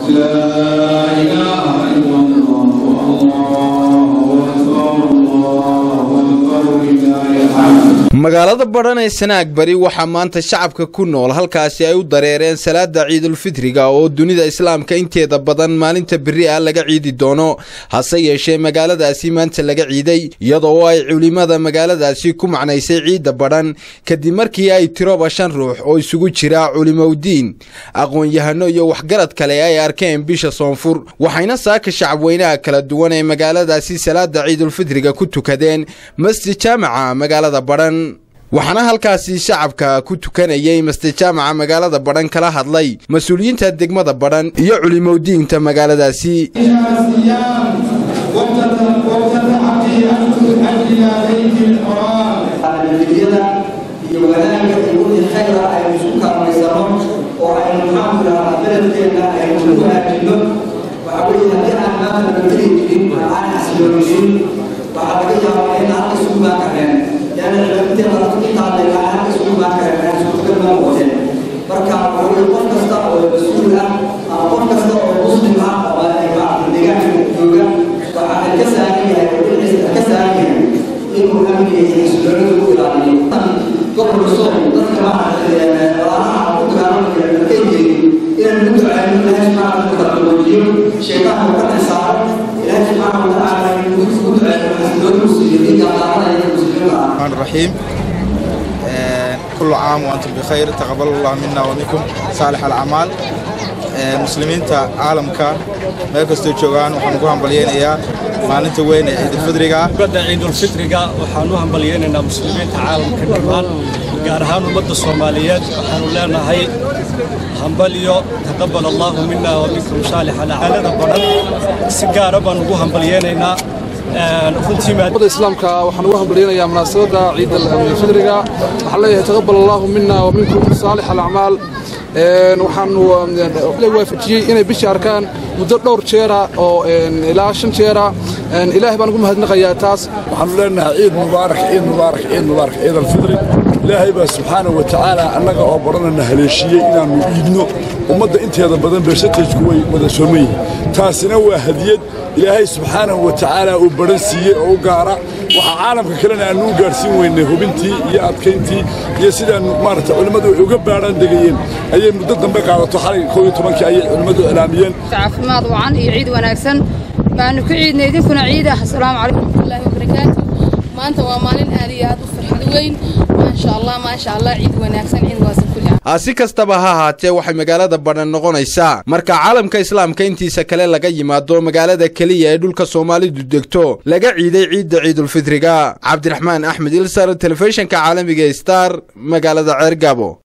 magaalada badhan ee sanaag bari waxaa maanta shacabka ku nool halkaasi ay u dareereen salaada ciidulfitriga oo dunida islaamka inteeda badan maalinta beri ah laga ciidi doono hase yeeshee magaaladaasi maanta laga ciiday iyadoo ay culimada magaaladaasi ku macnaysay ciidda badhan kadib markii ay tiroba shan ruux oo isugu jira culimowdiin aqoon-yahano iyo waxgarad kale ay arkeen bisha soonfur waxayna saaka shacabweynaha kala duwan ee magaaladaasi salaada ciidulfitriga ku tukadeen masjid jaamaca magaalada badhan waxaana halkaasi shacabka ku tukanayay masjid jaamaca magaalada badhan kala hadlay mas-uuliyiinta degmada badhan iyo culimowdiinta magaaladaasi iyo wanaagga iyo wixii khayra aynu isku kaalmaysano oo aynu maxaanku idhahdaa beledkeenna aynu ku hagaajino waxa weeye haddii aan maanta nabadgeli jirin aan xasilooninin waxaa laga yaabaa in halka isugu baan kareen yaani cibaadadeeda dadku intaadhay aan halka isugu baan kareen aan suurtagal ma noqoteen marka waxa weeye qof kasta oo mas-uul ah ama qof kasta oo muslim ah oo ay maarata deegaanka jooga waxaa ka saaran yahay oo dhinaciisa ka saaran yahay inuu amniga iyo xasiloonida u ilaaliyo gobolka sool dadka maaragtay walaalaha ku dagaalamaya markay jeedin inaan ugu ducayno ilaahay subxaana wa taala qaboojiyo shaytaanka ka dhex saaro ilaahay subxaana wa tacaala inuu ugu ducayno xasilooni u siiyo dhiigga qaadanaya muslimiinta ah الرحمن الرحيم كل عام وأنتم بخير تقبل الله منا ومنكم صالح الأعمال muslimiinta caalamka meel kastoo joogaan waxaan ugu hambalyeynayaa maalinta weyn ee ciidulfidriga badda ciidulfitriga waxaan u hambalyeynaynaa muslimiinta caalamka dhammaan gaar ahaan ummadda soomaaliyeed waxaanu leenahay hambalyo taqabal allaahu mina wa minkum saalix alacaalada badan si gaara baan ugu hambalyeynaynaa ummadda islaamka waxaan ugu hambalyeynayaa munaasabadda ciida fidriga waxaan leeyahay taqabal allaahu mina wa minkum saalix alacmaal waxaanu waafajiyey inay bisha arkaan muddo dhowr jeera oo ilaa shan jeera ilaahay baan ugu mahadnaqayaa taas waxaanu leenahay ciid mubaarak ciid mubaarak ciid mubaarak ciid alfidri ilaahay baa subxaana wa tacaala annaga oo badhanana haleeshiiyey inaannu iidno ummadda inteeda badan bersatejku way wada sooman yihiin taasina waa hadiyad ilaahay subxaanahu wa tacaala uu badhan siiyey oo u gaara waxaa caalamka kalena aannu u gaadhsiin weynay hubintii iyo adkayntii iyo sidaannu maaragta culimmadu ay uga baadhaan degayeen ayay muddo dambe qaadato xalay kow iyo tobankii ayay culimmadu iclaamiyeen caafimaad wacan iyo ciid wanaagsan baanu ku ciidnay idinkuna ciid ah asalaamu calaykum waraxmatullaahi wabarakaatu maanta waa maalin aad iyo aad u farxad weyn maasha allah maasha allah ciid wanaagsan ciid waasan kulli si kastaba ha ahaatee waxay magaalada badhan noqonaysaa marka caalamka islaamka intiisa kale laga yimaado magaalada keliya ee dhulka soomaalidu degto laga ciiday ciidda ciidulfitriga cabdiraxmaan axmed ilsar telefishinka caalamiga star magaalada ceergabo